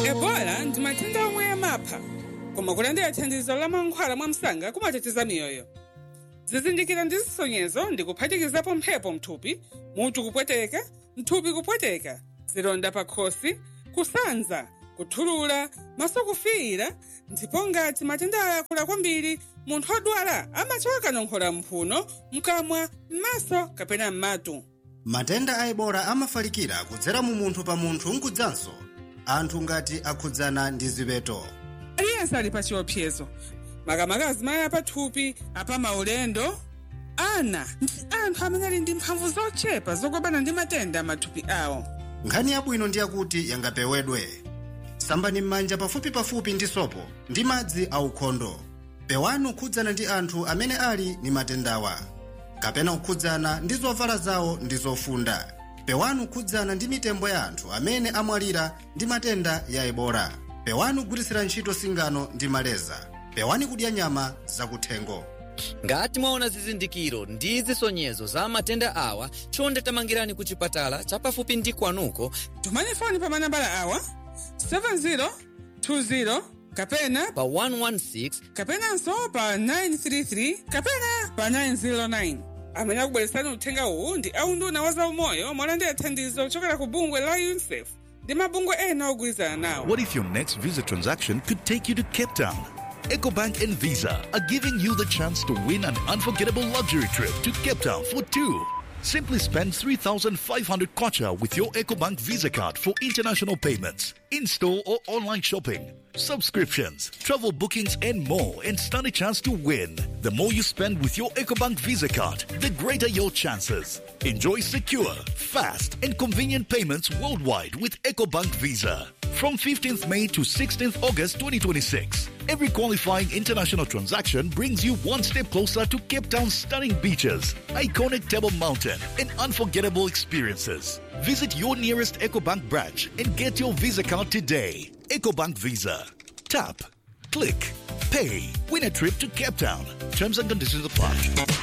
ebola ndi matenda omwe amapha koma kulandira thandizo la mankhwala mwamsanga kumateteza miyoyo zizindikiro ndi zisonyezo ndi kuphatikizapo mphepo mthupi mutu kupweteka mthupi kupweteka zilonda pa khosi kusanza kuthulula maso kufiira ndipo ngati matenda aya akula kwambiri munthu odwala amachoka kanonkhola mphuno mkamwa m'maso kapena m'matu matenda a ebola amafalikira kudzera mu munthu pa munthu nkudzanso anthu ngati akhudzana ndi zipeto aliyense ali pa chiopsezo makamaka azimayi apathupi apa maulendo ana ndi anthu amene ali ndi mphamvu zochepa zolimbana ndi matenda amathupi awo nkhani yabwino ndi yakuti yangapewedwe sambani m'manja pafupipafupi ndi sopo ndi madzi aukhondo pewani kukhudzana ndi anthu amene ali ndi matendawa kapena kukhudzana ndi zovala zawo ndi zofunda pewani kukhudzana ndi mitembo ya anthu amene amwalira ndi matenda ya ebola pewani kugwiritsira ntchito singano ndi maleza pewani kudya nyama zakuthengo ngati mwaona zizindikiro ndi zisonyezo za matenda awa chonde tamangirani ku chipatala chapafupi ndi kwanuko tumani foni pa manambala awa 7020 kapena pa 116 kapenanso pa 933 kapena pa 909 amene akubweretsani uthenga uwu ndi aunduna wa zaumoyo molandira thandizo kuchokera ku bungwe la unicef ndi mabungwe ena ogwirizana nawo What if your next Visa transaction could take you to Cape Town? EcoBank and Visa are giving you the chance to win an unforgettable luxury trip to Cape Town for two. Simply spend 3,500 kwacha with your EcoBank Visa card for international payments, in-store or online shopping, subscriptions, travel bookings and more and stand a chance to win. The more you spend with your EcoBank Visa card, the greater your chances. Enjoy secure, fast and convenient payments worldwide with EcoBank Visa. From 15th May to 16th August 2026, every qualifying international transaction brings you one step closer to Cape Town's stunning beaches, iconic Table Mountain, and unforgettable experiences. Visit your nearest EcoBank branch and get your Visa card today. EcoBank Visa. Tap, click, pay. Win a trip to Cape Town. Terms and conditions apply.